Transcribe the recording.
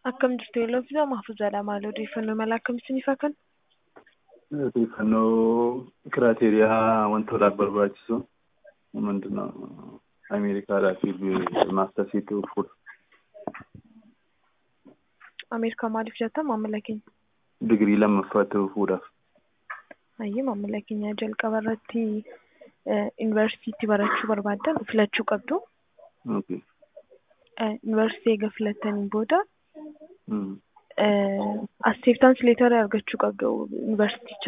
Akkam jirtu yeeloo fi mahfuuzaadha. Maal odeeffannoo mala akkamitti faa kan? Odeeffannoo kiraateriyaa wantoota barbaachisu hundinaa Ameerikaadhaa fi maastarsiitti fuudha. Ameerikaa maaliif jettan maamila keenya? Digirii lammaffaatti fuudhaaf. Ayyee maamila keenya jalqaba irratti yuunivarsiitii barachuu barbaaddan filachuu qabdu. Yuunivarsiitii eega filattaniin booda acceptance letter argachuu qabdu yuunivarsiiticha